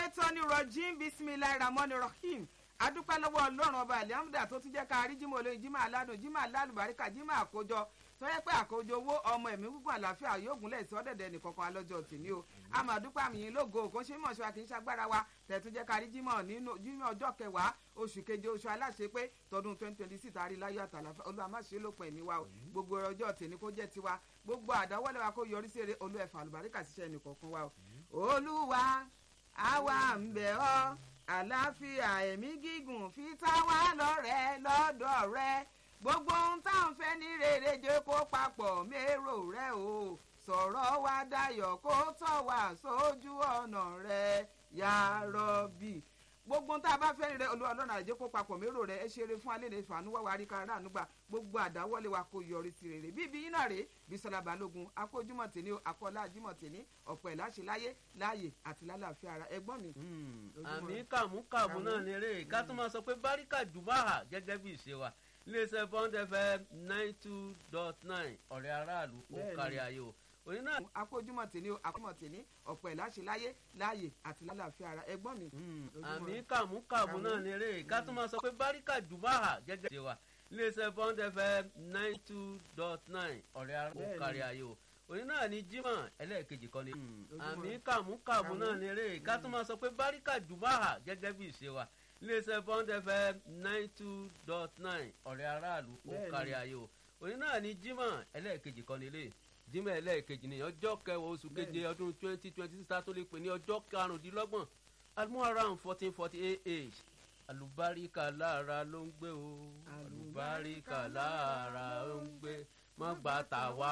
ṣètọ́ni rọ̀jìn bisimilayi ramoni rahim adúpẹ́ lọ́wọ́ ọlọ́run ọba alihamuda tó tún jẹ́ ká rí jímọ̀ olóyin jímọ̀ aládùn jímọ̀ alálùbáríkà jímọ̀ àkójọ tó yẹ pé àkójọ owó ọmọ ẹ̀mí gúngún àlàáfíà yóò gúnlẹ̀ sí ọ́dẹ̀dẹ̀ nìkankan alọ́jọ́ tèmi o àmọ́ àdúpẹ́ àmì yín lógo kò ṣe mọ̀ ṣọ́ra kì í ṣagbára wa tẹ̀tún jẹ́ ká rí jímọ̀ nínú jímọ̀ ọjọ́ kẹwàá oṣù keje oṣù aláṣẹ pé tọdún twenty twenty six àrí láyọ̀ àtàlàfẹ́ olúwa má ṣe lópin ẹ̀mí wa o gbogbo ọjọ́ tèmi kó jẹ́ tiwa gbogbo àdáwọ́lẹ̀ wa kó yọrí sí eré olú ẹ̀fà àlùbáríkà ṣiṣẹ́ nìkankan wa o olúwa àwa ń bẹ̀ ọ́ àlàáfíà ẹ̀mí gígùn fi tá wá lọ́rẹ́ lọ́dọ̀ rẹ gbogbo ohun tá à ń fẹ́ ní rere jẹ́ kó papọ̀ mérò rẹ o sọ̀rọ̀ wa dayọ̀ kó tọ̀ wá sójú ọ̀nà rẹ ya rọ́bì gbogbo ohun tá a bá fẹ́ ní rẹ olúwa ọlọ́run àjẹ́ kó papọ̀ mérò rẹ ẹ ṣeré fún alẹ́ ní ìfànú wá wàá rí ká ráàánú gbà gbogbo àdáwọ́lé wa kó yọrí sí rere bíbí yín náà rèé Bísọ́lá Balógun akójúmọ̀ tèmi o akọ́lá ajímọ̀ tèmi ọ̀pọ̀ ẹ̀ láṣẹ láyé láàyè àti lálàáfíà ara ẹgbọ́n mi. àmì kàmúkàmú náà ni eré ká tún máa sọ pé báríkà jùmáà gẹ́gẹ́ bí ìṣe wa iléeṣẹ́ bond fm nine two dot nine ọ̀rẹ́ aráàlú kó kárí ayé o òní náà. akójúmọ̀ tèmi o akójúmọ̀ tèmi ọ̀pọ̀ ẹ̀ láṣẹ láyé láàyè àti lálàáfíà ara ẹgbọ́n mi. àmì kàmúkàmú náà ni eré ká tún máa sọ pé báríkà jùmáà gẹ́gẹ́ bí ìṣe wa iléeṣẹ́ bond fm nine two dot nine ọ̀rẹ́ aráàlú kó kárí ayé o òní náà ni jimoh ẹlẹ́ẹ̀kejì kan ni. àmì kàmúkàmú náà ni eré ká tún máa sọ pé báríkà jùmáà gẹ́gẹ́ bí ìṣe wa iléeṣẹ́ bond fm nine two dot nine ọ̀rẹ́ aráàlú kó kárí ayé o òní náà ni jimoh ẹlẹ́ẹ̀kejì kan nílé jimoh ẹlẹ́ẹ̀kejì ní ọjọ́ kẹwàá oṣù keje ọdún twenty twenty six tó lè pè ní ọjọ́ karùndínlọ́gbọ̀n almuharam fourteen forty eight age alùbáríkà lára ló ń gbé o alùbáríkà lára ló ń gbé mọ́ gbà tà wá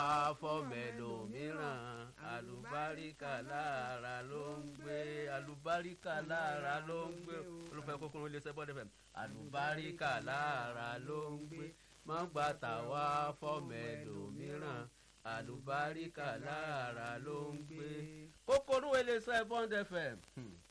fọ́mẹ̀lòmíràn alùbáríkà lára ló ń gbé alùbáríkà lára ló ń gbé olùfẹ́ kókóró ilé sẹ́bọ́n dẹ́fẹ̀ alùbáríkà lára ló ń gbé mọ́ gbà tà wá fọ́mẹ̀lòmíràn alùbáríkà lára ló ń gbé kókóró ilé sẹ́bọ́n dẹ́fẹ̀